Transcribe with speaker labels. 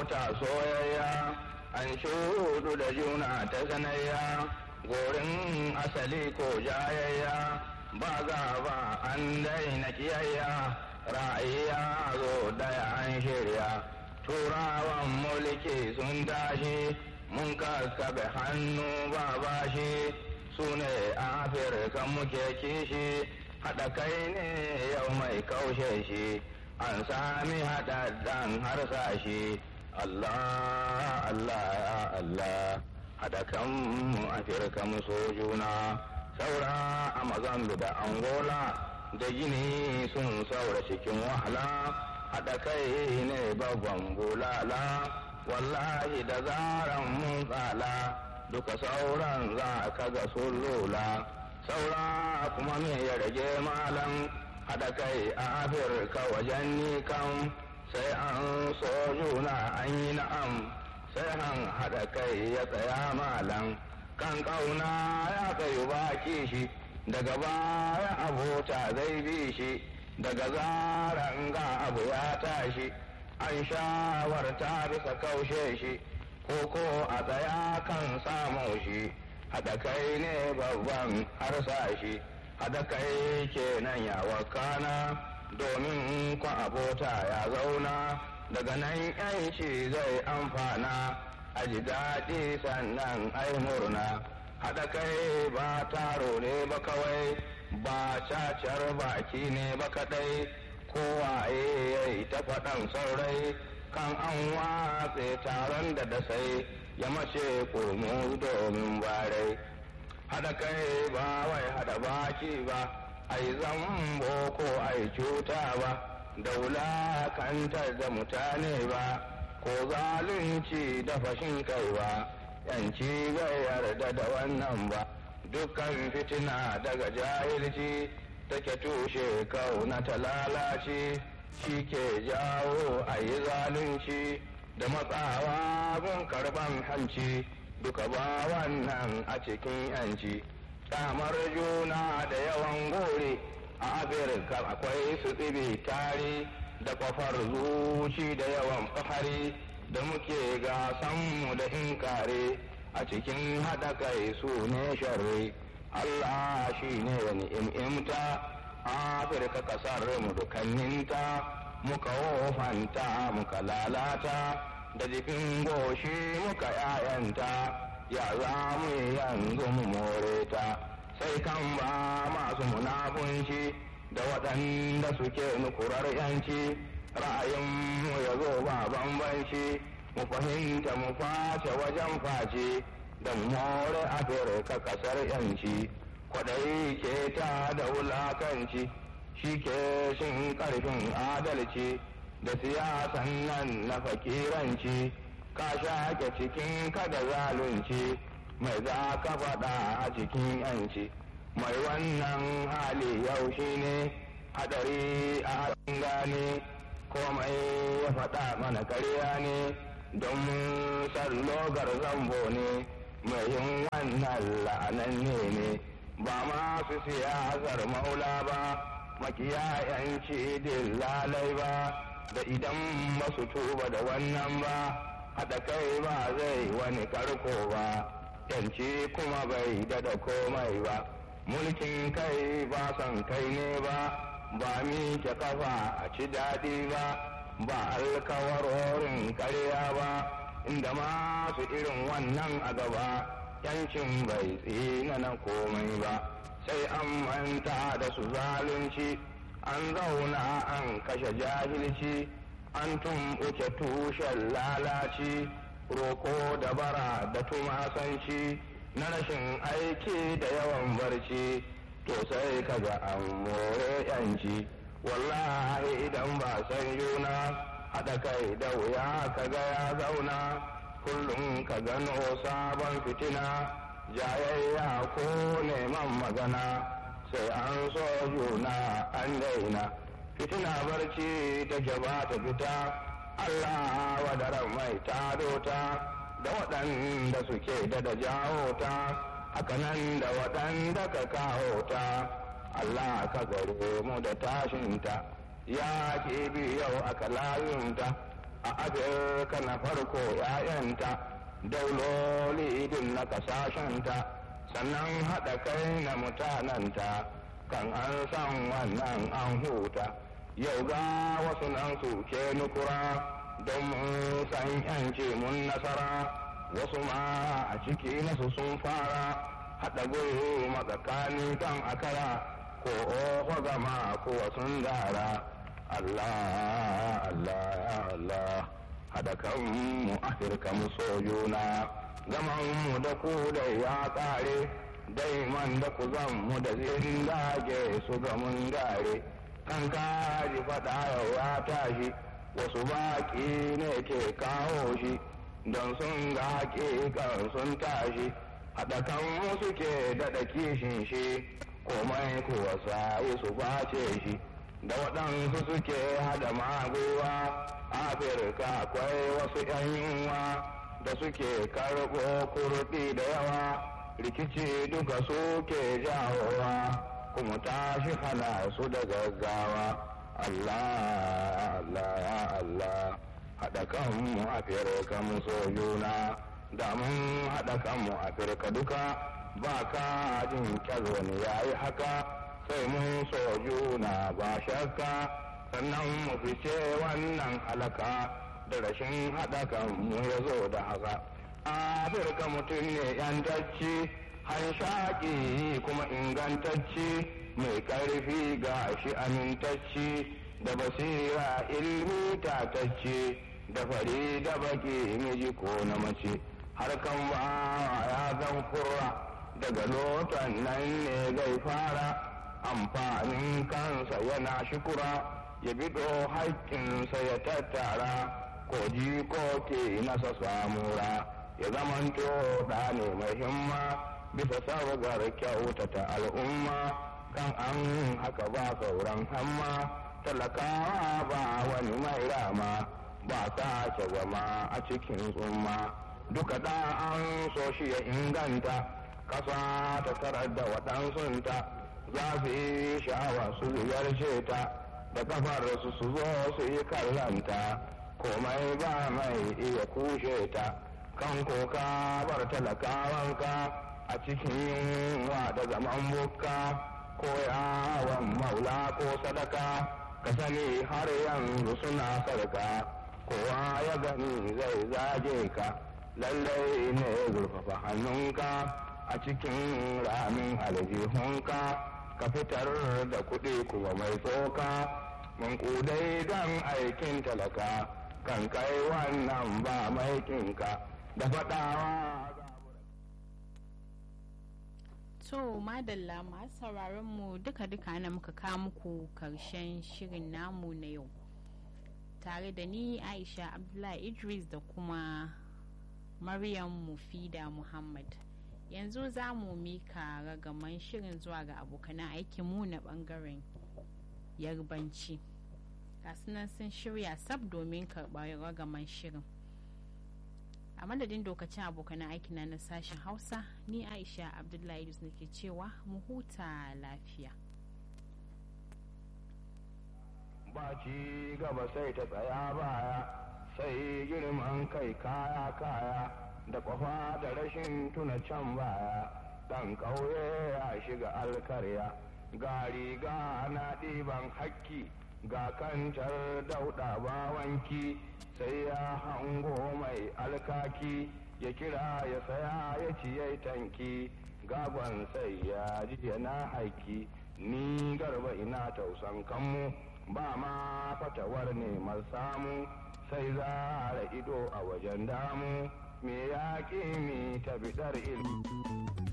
Speaker 1: abota soyayya an shudu da juna ta sanayya gorin asali ko jayayya ba ba an daina kiyayya ra'ayya zo daya an shirya turawan mulki sun tashi mun kakkaɓe hannu ba bashi su ne afirka muke kishi haɗa kai ne yau mai kaushe shi an sami haɗaɗɗen harsashi Allah Allah ya Allah haɗa kanmu afirka mu so juna saura a mazambi da angola da gini sun saura cikin wahala haɗa kai ne babban bulala wallahi da zaran mun tsala duka sauran za ka ga sun lula saura kuma me ya rage malam haɗa kai a afirka wajen ni kan sai an so juna an yi na'am sai han haɗa kai ya tsaya malam kan ƙauna ya kai baki shi daga baya abota zai bi shi daga zaran ga abu ya tashi an shawarta bisa kaushe shi ko ko a tsaya kan samu shi haɗa kai ne babban harsashi haɗa kai kenan ya wakana domin kwa abota ya zauna daga nan yanci zai amfana a ji daɗi sannan ai murna haɗa kai ba taro ne ba kawai ba cacar baki ne ba kaɗai kowaye ya yi ta faɗan saurai kan an watse taron da dasai ya mace kurmu domin barai haɗa kai ba wai haɗa baki ba ai zambo ko ai cuta ba da wulakantar da mutane ba ko zalunci da fashin kai ba yanci bai yarda da wannan ba dukkan fitina daga jahilci take tushe kauna ta lalace shi ke jawo a yi zalunci da matsawa gun karban hanci duka ba wannan a cikin yanci kyamar juna da yawan gore a afirka akwai su tsibi tare da kwafar zuci da yawan fahari da muke gasanmu da inkare a cikin haɗa kai su ne sharri allah shi ne wani im'imta afirka kasar mu dukanninta muka wofanta muka lalata da jikin goshi muka yayanta ya za mu yanzu mu more ta sai kan ba masu munafunci da waɗanda suke nukurar yanci ra'ayinmu ya zo ba bambanci mu fahimta mu face wajen face da more afirka kasar yanci kwaɗayi ke ta da wulakanci shi ke shin ƙarfin adalci da siyasan nan na fakiranci ka shaƙe cikin kada zalunci mai za ka faɗa a cikin yanci mai wannan hali yau shi ne hadari a gane komai ya faɗa mana karya ne don mun san logar zambo ne mai yin wannan la'ananne ne ba masu siyasar maula ba makiyayanci lalai ba da idan ba su tuba da wannan ba haɗa kai ba zai wani karko ba yanci kuma bai dada komai ba mulkin kai ba son kai ne ba ba miƙe kafa a ci daɗi ba ba alkawarorin karya ba inda masu irin wannan a gaba yancin bai tsina na komai ba sai an manta da su zalunci an zauna an kashe jahilci an tumɓuke tushen lalaci roko da bara da tumasanci na rashin aiki da yawan barci to sai kaga an more yanci wallahi idan ba san juna haɗa kai da wuya kaga ya zauna kullum ka gano sabon fitina jayayya ko neman magana sai an so juna an daina fitina barci ta gaba ta fita Allah wadaran mai tado ta da waɗanda suke da da jawo ta hakanan da waɗanda ka kawo ta Allah ka gare mu da tashinta ya ke yau aka layunta a afirka na farko ‘ya'yanta dauloli din na kasashenta sannan haɗa kai na mutananta kan an san wannan an huta yau ga wasu nan suke nukura don mun san yanci mun nasara wasu ma a ciki nasu sun fara haɗa gulu matsakani kan akara ko oho gama kuwa sun dara Allah Allah ya Allah haɗa kanmu afirka mu so juna zaman mu da ku da ya ƙare daiman da ku zan mu da zindage su ga mun gare kan kaji faɗa ya tashi wasu baƙi ne ke kawo shi don sun ga haƙiƙan sun tashi haɗa kan suke daɗa kishin shi komai kuwa sa'i su face shi da waɗansu suke haɗa maguwa afirka akwai wasu ‘yan yunwa da suke karɓo kurɗi da yawa rikici duka suke jawowa kuma tashi hana su da gaggawa Allah Allah ya Allah haɗa kanmu afirka mu so juna da mun haɗa kanmu afirka duka ba ka jin wani ya yi haka sai mun so juna ba shakka sannan mu fice wannan halaka da rashin haɗa kanmu ya zo da haka afirka mutum ne yantacci hanshaƙi kuma ingantacci mai ƙarfi ga shi amintacci da basira ilmi tatacce da fari da baki miji ko na mace harkan ba ya zan kurra daga lotan nan ne zai fara amfanin kansa yana shukura ya bido haƙƙinsa ya tattara ko ji ko ke nasa samura ya zamanto da ne mai himma bisa sabgar kyautata al'umma kan an haka ba sauran hamma talakawa ba wani mai rama ba sace zama a cikin tsumma duka da an so shi ya inganta kasa ta tarar da waɗansunta za su yi sha'awa su ziyarce ta da kafar su su zo su yi kallanta komai ba mai iya kushe ta kan koka bar talakawanka a cikin yunwa da zaman bukka ko yawon maula ko sadaka ka sani har yanzu suna sarka kowa ya gani zai zage ka lallai ne zurfafa hannunka a cikin ramin aljihunka ka fitar da kuɗi kuma mai tsoka mun kudai don aikin talaka kan kai wannan ba maikinka da faɗawa
Speaker 2: To madalla masu sauraron mu duka-duka na muka kawo muku karshen shirin namu na yau. Tare da ni Aisha Abdullahi Idris da kuma Maryam Mufida Muhammad. Yanzu za mu mika ragaman shirin zuwa ga abokanan aikinmu na bangaren yarbanci. Gasunan sun shirya sab domin karɓar ragaman shirin. a madadin dokacin abokanan aikina na sashen hausa ni aisha abdullahi idris nake cewa mu huta lafiya
Speaker 1: ba ci gaba sai ta tsaya baya sai girman kai kaya kaya da kwafa da rashin tuna can baya dan ƙauye ya shiga alkarya ga riga na ɗiban hakki ga kantar dauɗa bawanki sai ya hango mai alkaki ya kira ya saya ya ciye tanki gagon sai ya ji yana haiki ni garba ina tausan kanmu ba ma fatawar neman samu sai za ido a wajen damu me ya mi ta bidar ilmi